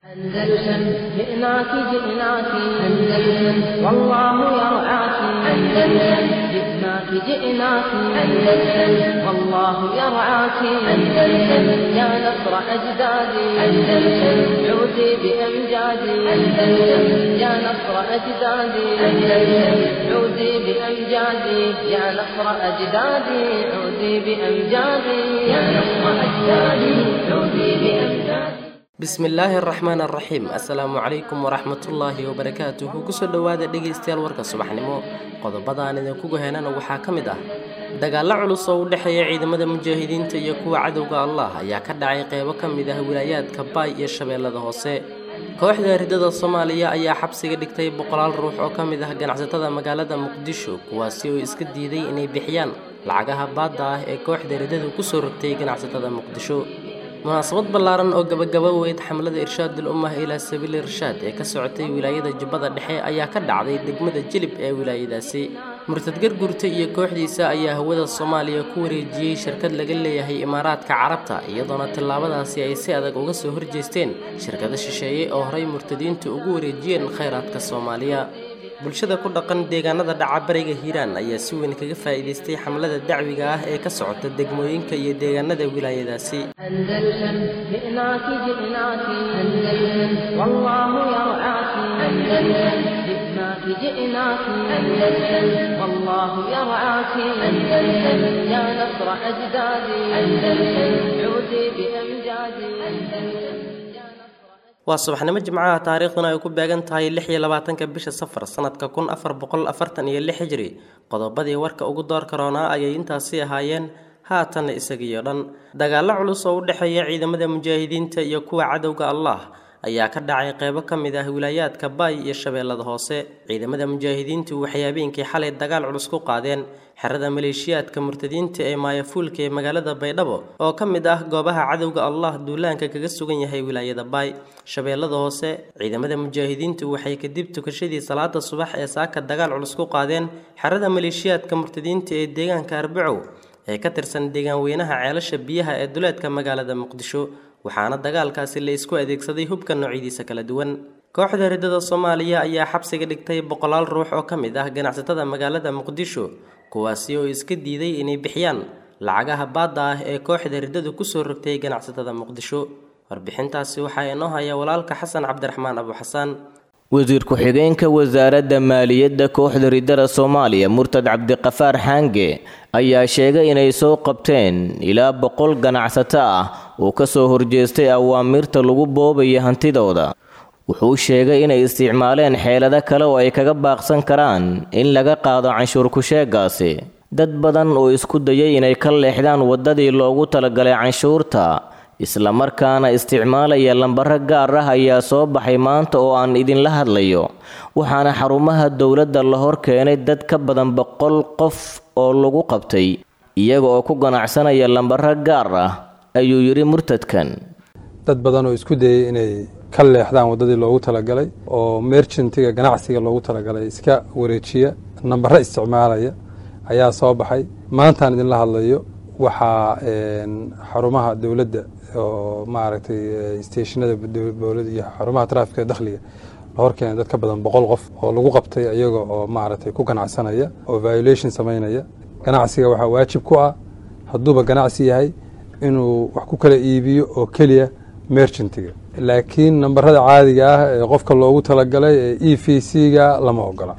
أندلسن جئناك جئناك أندلسن والله يرعاك أندلسن جئناك جئناك أندلسن والله يرعاك أندلسن يا نصر أجدادي أندلسن عودي بأمجادي أندلسن يا نصر أجدادي أندلسن عودي بأمجادي يا نصر أجدادي عودي بأمجادي يا نصر أجدادي عودي بأمجادي bismillaahi araxmaan araxiim assalaamu calaykum waraxmatullaahi wabarakaatuhu kusoo dhowaada dhegaystayaal warka subaxnimo qodobadaan idinkugu heenana waxaa ka mid ah dagaallo culus oo u dhexeeya ciidamada mujaahidiinta iyo kuwa cadowga allah ayaa ka dhacay qeybo ka mid ah wilaayaadka baay iyo shabeellada hoose kooxda ridada soomaaliya ayaa xabsiga dhigtay boqolaal ruux oo ka mid ah ganacsatada magaalada muqdisho kuwaasi oo iska diiday inay bixiyaan lacagaha baadda ah ee kooxda ridadu kusoo rogtay ganacsatada muqdisho munaasabad ballaaran oo gabagaba weyd xamlada irshaadul ummah ilaa sabiili irshaad ee ka socotay wilaayada jubbada dhexe ayaa ka dhacday degmada jilib ee wilaayadaasi murtad gargurta iyo kooxdiisa ayaa hawada soomaaliya ku wareejiyey shirkad laga leeyahay imaaraadka carabta iyadoona tallaabadaasi ay si adag uga soo horjeesteen shirkado shisheeye oo horey murtadiintu ugu wareejiyeen khayraadka soomaaliya bulshada ku dhaqan deegaanada dhaca bariga hiiraan ayaa si weyn kaga faa'iidaystay xamlada dacwiga ah ee ka socota degmooyinka iyo deegaanada wilaayadaasi أندلسن جئناك جئناك أندلسن والله يرعاك أندلسن جئناك جئناك أندلسن والله يرعاك أندلسن يا نصر أجدادي أندلسن عودي بأمجادي أندلسن waa subaxnimo jimcaha taariikhduna ay ku beegan tahay lix iyo labaatanka bisha safar sanadka kun afar boqol afartan iyo lix hijri qodobadii warka ugu door karoonaa ayay intaasi ahaayeen haatanna isagiyo dhan dagaallo culus oo u dhexeeya ciidamada mujaahidiinta iyo kuwa cadowga allah ayaa ka dhacay qeybo ka mid ah wilaayaadka baay iyo shabeellada hoose ciidamada mujaahidiintu waxay habeenkii xalay dagaal culus ku qaadeen xerada maleeshiyaadka murtadiinta ee maayafuulka ee magaalada baydhabo oo ka mid ah goobaha cadowga allah duulaanka kaga sugan yahay wilaayada baay shabeellada hoose ciidamada mujaahidiintu waxay kadib tukashadii salaada subax ee saaka dagaal culus ku qaadeen xerada maleeshiyaadka murtadiinta ee deegaanka arbacow ee ka tirsan deegaan weynaha ceelasha biyaha ee duleedka magaalada muqdisho waxaana dagaalkaasi la isku adeegsaday hubka noocyadiisa kala duwan kooxda ridada soomaaliya ayaa xabsiga dhigtay boqolaal ruux oo ka mid ah ganacsatada magaalada muqdisho kuwaasi oo iska diiday inay bixiyaan lacagaha baadda ah ee kooxda ridadu kusoo rogtay ganacsatada muqdisho warbixintaasi waxaa inoo haya walaalka xasan cabdiraxmaan abu xasaan wasiir ku-xigeenka wasaaradda maaliyadda kooxda ridada soomaaliya murtad cabdiqafaar xaange ayaa sheegay inay soo qabteen ilaa boqol ganacsato ah oo ka soo horjeestay awaamiirta lagu boobaya hantidooda wuxuu sheegay inay isticmaaleen xeelado kale oo ay kaga baaqsan karaan in laga qaado canshuur ku-sheegaasi dad badan oo isku dayay inay ka leexdaan waddadii loogu talagalay canshuurta islamarkaana isticmaalaya lambaro gaar ah ayaa soo baxay maanta oo aan idinla hadlayo waxaana xarumaha dowladda la hor keenay dad ka badan boqol qof oo lagu qabtay iyaga oo ku ganacsanaya lambaro gaar ah ayuu yidhi murtadkan dad badan oo isku dayay inay ka leexdaan waddadii loogu talagalay oo merchantiga ganacsiga loogu talagalay iska wareejiya nambaro isticmaalaya ayaa soo baxay maantaan idinla hadlayo waxaa xarumaha dowladda oo maaragtay stationada dowladda iyo xarumaha traafika dakhliga la hor keenay dad ka badan boqol qof oo lagu qabtay iyaga oo maaragtay ku ganacsanaya oo violation samaynaya ganacsiga waxaa waajib ku ah hadduuba ganacsi yahay inuu wax ku kala iibiyo oo keliya merchantiga laakiin nambarada caadiga ah ee qofka loogu talagalay ee e v c-ga lama ogola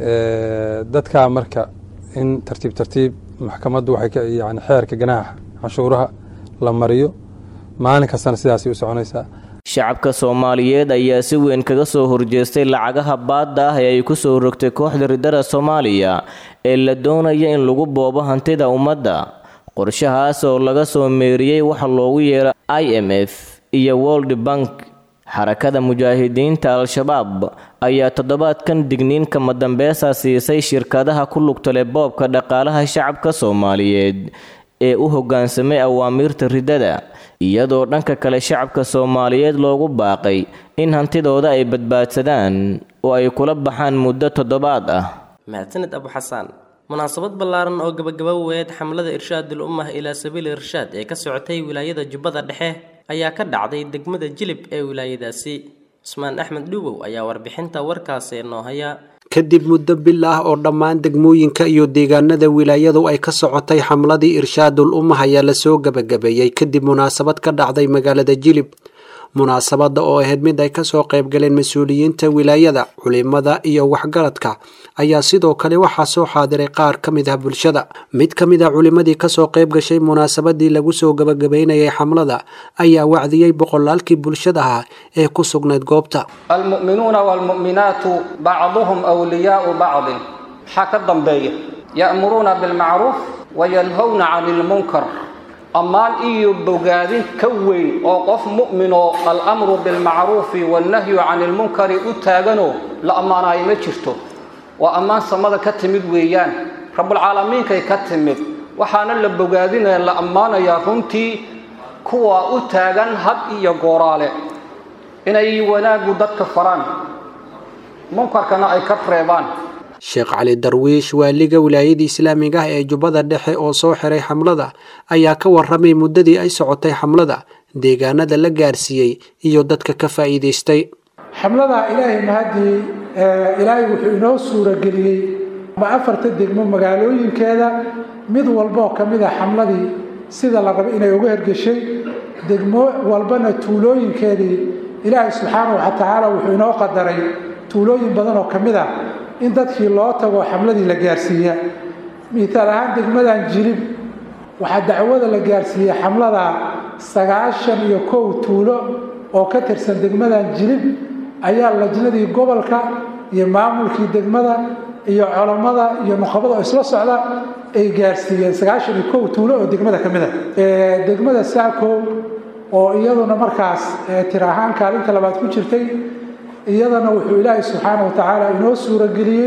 dadkaa marka in tartiib tartiib maxkamaddu waxay yani xeerka ganaaxa canshuuraha la mariyo maalin kastana sidaasay u soconaysaa shacabka soomaaliyeed ayaa si weyn kaga soo horjeestay lacagaha baadda ah ee ay ku soo rogtay kooxda ridada soomaaliya ee la doonaya in lagu boobo hantida ummadda qorshahaas oo laga soo meeriyey waxa loogu yeero i m f iyo world bank xarakada mujaahidiinta al-shabaab ayaa toddobaadkan digniinka madambeesa siisay shirkadaha ku lugtale boobka dhaqaalaha shacabka soomaaliyeed ee u hoggaansamay awaamiirta ridada iyadoo dhanka kale shacabka soomaaliyeed loogu baaqay in hantidooda ay badbaadsadaan oo ay kula baxaan muddo toddobaad ah mahadsaned abu xasaan munaasabad ballaaran oo gabagaba weed xamlada irshaadul ummah ilaa sabiili irshaad ee ka socotay wilaayada jubbada dhexe ayaa ka dhacday degmada jilib ee wilaayadaasi cusmaan axmed dhubow ayaa warbixinta warkaasi inoo haya kadib muddo bil ah oo dhammaan degmooyinka iyo deegaanada wilaayadu ay ka socotay xamladii irshaadul ummah ayaa lasoo gebagabeeyey kadib munaasabad ka dhacday magaalada jilib munaasabadda oo ahayd mid ay kasoo qaybgaleen mas-uuliyiinta wilaayada culimada iyo waxgaradka ayaa sidoo kale waxaa soo xaadiray qaar ka mid ah bulshada mid ka mid a culimadii kasoo qayb gashay munaasabadii lagu soo gebagabeynayay xamlada ayaa wacdiyey boqolaalkii bulshada ah ee ku sugnayd goobta almu'minuuna waalmu'minaatu bacduhum wliyaau bacdin maxaa ka dambeeya ya'muruuna bilmacruuf wayanhowna cani ilmunkar ammaan iyo bogaadin ka weyn oo qof mu'minoo alamru bilmacruufi wannahyu cani ilmunkari u taaganoo la ammaanaayo ma jirto waa ammaan samada ka timid weeyaan rabbulcaalamiinkay ka timid waxaana la bogaadinaya la ammaanayaa runtii kuwa u taagan had iyo gooraale inay wanaaggu dadka faraan munkarkana ay ka reebaan sheekh cali darwiish waaliga wilaayadii islaamiga ah ee jubbada dhexe oo soo xiray xamlada ayaa ka waramay muddadii ay socotay xamlada deegaanada la gaarsiiyey iyo dadka ka faa'iidaystay xamlada ilaahay mahadii ilaahay wuxuu inoo suurageliyey ma afarta degmo magaalooyinkeeda mid walbaoo ka mid a xamladii sida la raba inay uga hergeshay degmo walbana tuulooyinkeedii ilaahay subxaanahu wa tacaala wuxuu inoo qadaray tuulooyin badan oo ka mid ah in dadkii loo tago xamladii la gaarsiiya miitaal ahaan degmadan jilib waxaa dacwada la gaarsiiyey xamlada sagaashan iyo kow tuulo oo ka tirsan degmadan jilib ayaa lajnadii gobolka iyo maamulkii degmada iyo culammada iyo nuqabada oo isla socda ay gaarsiiyeen sagaashan iyo kow tuulo oo degmada ka mid a degmada saakow oo iyaduna markaas tir ahaan kaalinta labaad ku jirtay iyadana wuxuu ilaahay subxaana wa tacaala inoo suurageliyey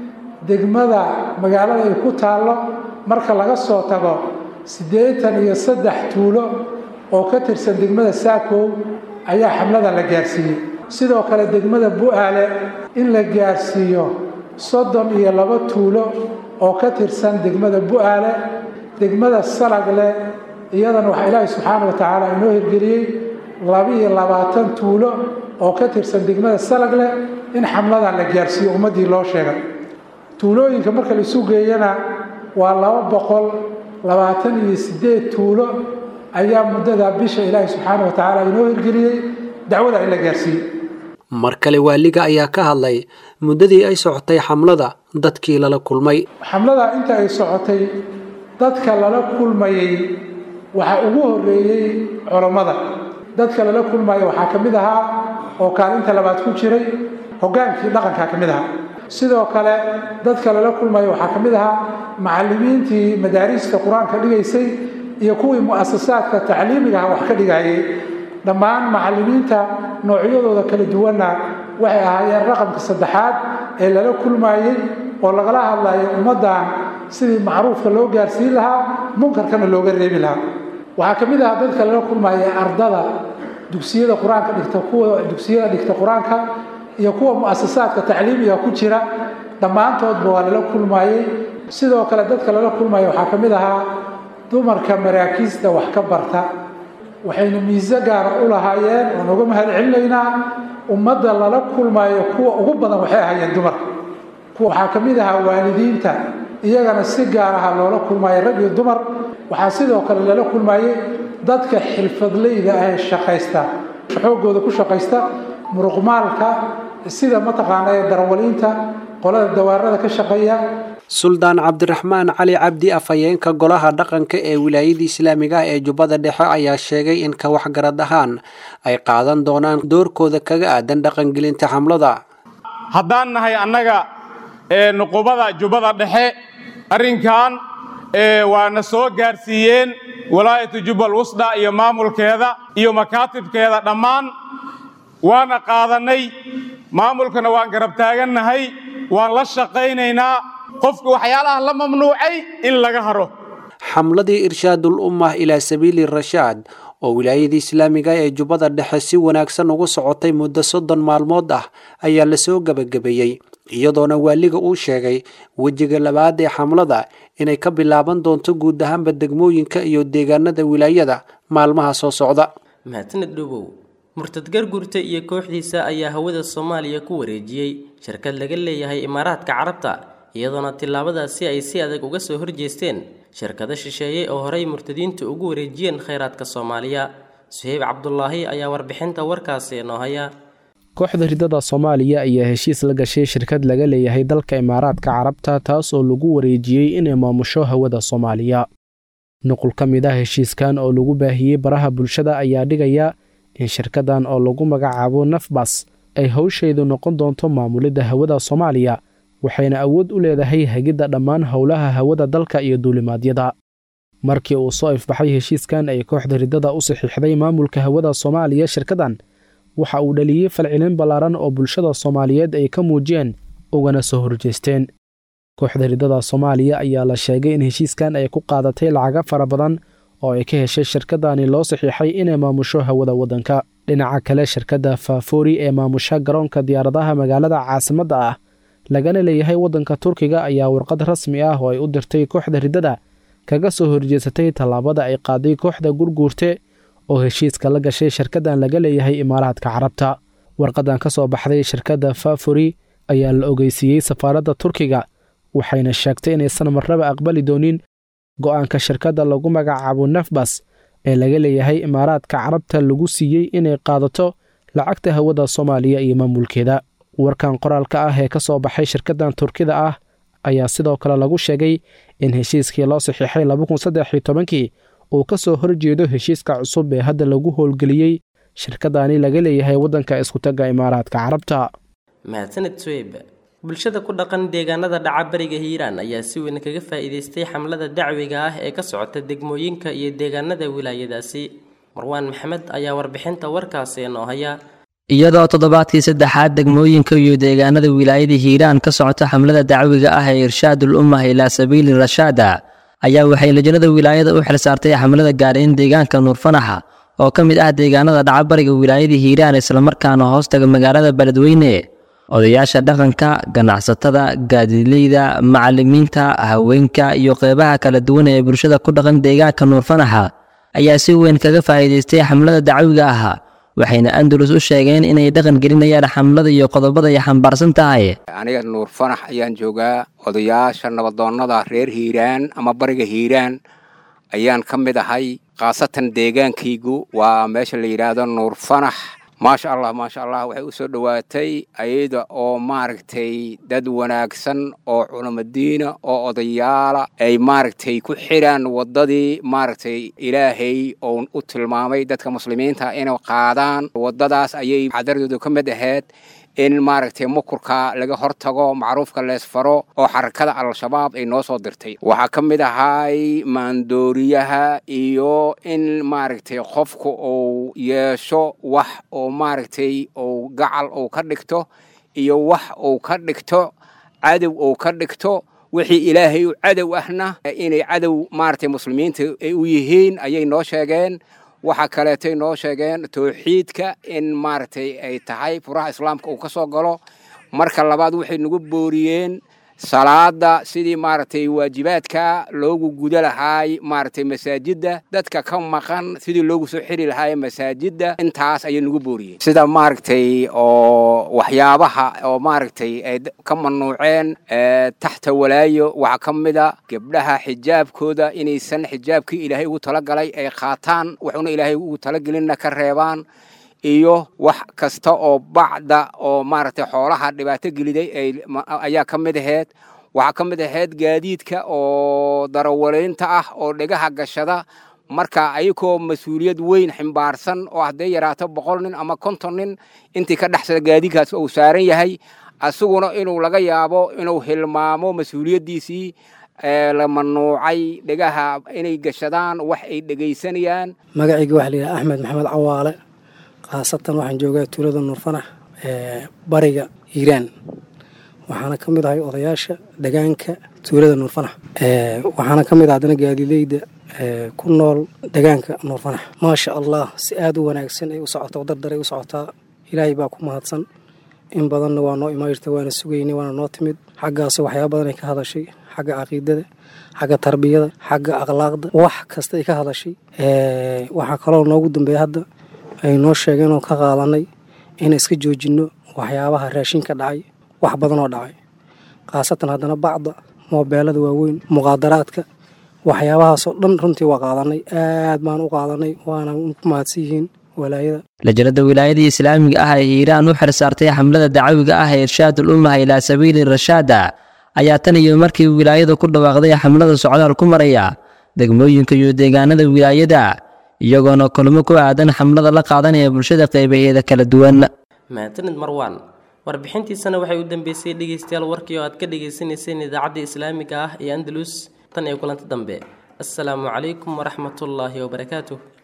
degmada magaalada ay ku taallo marka laga soo tago siddeetan iyo saddex tuulo oo ka tirsan degmada saakow ayaa xamlada la gaarsiiyey sidoo kale degmada bu-aale in la gaarsiiyo soddon iyo laba tuulo oo ka tirsan degmada bu-aale degmada salagle iyadana waxaa ilaahay subxaana wa tacaala inoo hirgeliyey laba-iyo labaatan tuulo oo ka tirsan degmada salagle in xamladan la gaarsiiyo ummaddii loo sheegay tuulooyinka marka la isu geeyana waa laba boqol labaatan iyo siddeed tuulo ayaa muddada bisha ilaahay subxaana wa tacaala inoo hirgeliyey dacwada in la gaarsiiyey mar kale waaliga ayaa ka hadlay muddadii ay socotay xamlada dadkii lala kulmay xamlada inta ay socotay dadka lala kulmayey waxaa ugu horreeyey culammada dadka lala kulmaya waxaa ka mid ahaa oo kaalinta labaad ku jiray hoggaankii dhaqankaa ka mid ahaa sidoo kale dadka lala kulmaya waxaa ka mid ahaa macallimiintii madaariista qur-aanka dhigaysay iyo kuwii mu'asasaadka tacliimiga ah wax ka dhigayay dhammaan macallimiinta noocyadooda kala duwanna waxay ahaayeen raqamka saddexaad ee lala kulmayey oo lagala hadlayo ummaddan sidii macruufka loo gaarsiin lahaa munkarkana looga reebi lahaa waxaa ka mid ahaa dadka lala kulmaya ardada dugsiyada qur-aanka dhigta kuwa dugsiyada dhigta qur-aanka iyo kuwa mu'asasaadka tacliimiga ku jira dhammaantoodba waa lala kulmayey sidoo kale dadka lala kulmaya waxaa ka mid ahaa dumarka maraakiista wax ka barta waxayna miise gaara u lahaayeen oo nooga mahad celinaynaa ummadda lala kulmayo kuwa ugu badan waxay ahaayeen dumarka waxaa ka mid ahaa waalidiinta iyagana si gaar aha loola kulmayo rag iyo dumar waxaa sidoo kale lala kulmayey dadka xilfadleyda ah ee shaqaysta xooggooda ku shaqaysta muruqmaalka sida mataqaana ee darawaliinta qolada dawaarada ka shaqeeya suldaan cabdiraxmaan cali cabdi afhayeenka golaha dhaqanka ee wilaayada islaamiga ah ee jubbada dhexe ayaa sheegay in ka waxgarad ahaan ay qaadan doonaan doorkooda kaga aadan dhaqangelinta xamlada haddaan nahay annaga nuqubada jubbada dhexe arrinkan waana soo gaarsiiyeen walaayatu jubbal wusda iyo maamulkeeda iyo makaatibkeeda dhammaan waana qaadannay maamulkana waan garab taagannahay waan la shaqaynaynaa qofka waxyaalaha la mamnuucay in laga haro xamladii irshaadul ummah ilaa sabiili rashaad oo wilaayada islaamiga ee jubbada dhexe si wanaagsan ugu socotay muddo soddon maalmood ah ayaa lasoo gebagabeeyey iyadoona waaliga uu sheegay wejiga labaad ee xamlada inay ka bilaaban doonto guud ahaanba degmooyinka iyo deegaanada wilaayada maalmaha soo socda mahadsaned dhubow murtad gargurta iyo kooxdiisa ayaa hawada soomaaliya ku wareejiyey shirkad laga leeyahay imaaraadka carabta iyadoona tillaabadaasi ay si adag uga soo horjeesteen shirkado shisheeye oo horey murtadiintu ugu wareejiyeen khayraadka soomaaliya suheyb cabdulaahi ayaa warbixinta warkaasi inoo haya kooxda ridada soomaaliya ayaa heshiis la gashay shirkad laga leeyahay dalka imaaraadka carabta taas oo lagu wareejiyey inay maamusho hawada soomaaliya nuqul ka mid ah heshiiskan oo lagu baahiyey baraha bulshada ayaa dhigaya in shirkadan oo lagu magacaabo nafbas ay howsheedu noqon doonto maamulidda hawada soomaaliya waxayna awood u leedahay hagidda dhammaan howlaha hawada dalka iyo duulimaadyada markii uu soo ifbaxay heshiiskan ay kooxda ridada u saxiixday maamulka hawada soomaaliya shirkadan waxa uu dhaliyey falcelin ballaaran oo bulshada soomaaliyeed ay ka muujiyeen ugana soo horjeesteen kooxda ridada soomaaliya ayaa la sheegay in heshiiskan ay ku qaadatay lacaga fara badan oo ay ka heshay shirkadani loo saxiixay inay maamusho hawada waddanka dhinaca kale shirkadda faafoori ee maamusha garoonka diyaaradaha magaalada caasimadda ah lagana leeyahay waddanka turkiga ayaa warqad rasmi ah oo ay u dirtay kooxda riddada kaga soo horjeesatay tallaabada ay qaaday kooxda gurguurte oo heshiiska la gashay shirkaddan laga leeyahay imaaraadka carabta warqadan ka soo baxday shirkadda fafori ayaa la ogeysiiyey safaaradda turkiga waxayna sheegtay inaysan marnaba aqbali doonin go'aanka shirkadda lagu magacaabo nafbas ee laga leeyahay imaaraadka carabta lagu siiyey inay qaadato lacagta hawada soomaaliya iyo maamulkeeda warkan qoraalka ah ee ka soo baxay shirkaddan turkida ah ayaa sidoo kale lagu sheegay in heshiiskii loo saxiixay labakunsaddexiytobankii uu ka soo horjeedo heshiiska cusub ee hadda lagu howlgeliyey shirkadani laga leeyahay waddanka iskutagga imaaraadka carabta mahadsaned sweyb bulshada ku dhaqan deegaanada dhaca bariga hiiraan ayaa si weyn kaga faa'iidaystay xamlada dacwiga ah ee ka socota degmooyinka iyo deegaanada wilaayadaasi marwaan maxamed ayaa warbixinta warkaasi inoo haya iyadoo toddobaadkii saddexaad degmooyinka iyo deegaanada wilaayada hiiraan ka socota xamlada dacwiga ah ee irshaadul ummah ilaa sabiili rashaada ayaa waxay lajnada wilaayada u xilsaartay xamlada gaadhayn deegaanka nuurfanaxa oo ka mid ah deegaanada dhaca bariga wilaayada hiiraan islamarkaana hoostaga magaalada beledweyne odayaasha dhaqanka ganacsatada gaadileyda macalimiinta haweenka iyo qeybaha kala duwan ee bulshada ku dhaqan deegaanka nuurfanaxa ayaa si weyn kaga faa'iidaystay xamlada dacwiga ah waxayna andalus u sheegeen inay dhaqan gelinayaan xamlada iyo qodobada ay xambaarsan tahay aniga nuur fanax ayaan joogaa odayaasha nabadoonnada reer hiiraan ama bariga hiiraan ayaan ka mid ahay khaasatan deegaankaygu waa meesha la yidhaahdo nuur fanax maasha allah maasha allah waxay u soo dhowaatay ayada oo maaragtay dad wanaagsan oo culamadiina oo odayaala ay maaragtay ku xidhaan waddadii maaragtay ilaahay oo u tilmaamay dadka muslimiinta inay qaadaan waddadaas ayay xadaradooda ka mid ahayd in maaragtay mukurka laga hortago macruufka leesfaro oo xarakada al-shabaab ay noo soo dirtay waxaa ka mid ahay maandooriyaha iyo in maaragtay qofku uu yeesho wax oo maaragtay uu gacal uu ka dhigto iyo wax uu ka dhigto cadow uu ka dhigto wixii ilaahay u cadow ahna inay cadow maaragtay muslimiinta ay u yihiin ayay noo sheegeen waxaa kaleetoy noo sheegeen towxiidka in maaragtay ay tahay furaha islaamka uu ka soo galo marka labaad waxay nagu booriyeen salaada sidii maaragtay waajibaadka loogu guda lahaay maaragtay masaajidda dadka ka maqan sidii loogu soo xiri lahaay masaajidda intaas ayay nagu booriyeen sida maaragtay oo waxyaabaha oo maaragtay ay ka mamnuuceen taxta walaayo waxaa ka mida gabdhaha xijaabkooda inaysan xijaabkii ilaahay ugu talagalay ay qaataan waxuna ilaahay ugu talagelinna ka reebaan iyo wax kasta oo bacda oo maaragtay xoolaha dhibaato geliday ayaa ka mid ahayd waxaa ka mid ahayd gaadiidka oo darawaleynta ah oo dhegaha gashada marka ayagoo mas-uuliyad weyn ximbaarsan oo hadday yaraato boqol nin ama konton nin intii ka dhexsada gaadiidkaas uu saaran yahay asaguna inuu laga yaabo inuu hilmaamo mas-uuliyaddiisii la manuucay dhegaha inay gashadaan wax ay dhegaysanayaan magacayga waxaa layidhaha axmed maxamed cawaale khaasatan waxaan joogaa tuulada nuurfanax ee bariga hiiraan waxaana ka mid ahay odayaasha degaanka tuulada nuurfanax waxaana ka mid ah haddana gaadileyda ku nool degaanka nuurfanax maasha allah si aada u wanaagsan ay u socotaa dardaray u socotaa ilaahay baa ku mahadsan in badanna waa noo imaayirta waana sugaynay waana noo timid xaggaas waxyaaba badan ay ka hadashay xagga caqiidada xagga tarbiyada xagga akhlaaqda wax kasta ay ka hadashay waxaa kaloo noogu dambeeya hadda ay noo sheegeen oo ka qaadanay inaan iska joojinno waxyaabaha raashinka dhacay wax badanoo dhacay khaasatan haddana bacda moobeelada waaweyn muqaadaraadka waxyaabahaasoo dhan runtii waa qaadanay aad baan u qaadanay waana ku mahadsan yihiin walaayada lajalada wilaayadii islaamiga ah ee hiiraan u xilsaartay xamlada dacawiga ah ee irshaadul ummaha ilaa sabiili rashaada ayaa tan iyo markii wilaayadu ku dhawaaqday xamlada socdaal ku maraya degmooyinka iyo deegaanada wilaayada iyagoona kulmo ku aadan xamlada la qaadanaya bulshada qaybaheeda kala duwan mahadsanid marwaan warbixintiisana waxay u dambeysay dhegeystayaal warkii oo aad ka dhagaysanayseen idaacadda islaamiga ah ee andalus tan iyo kulanti dambe assalaamu calaykum waraxmatullaahi wabarakaatuh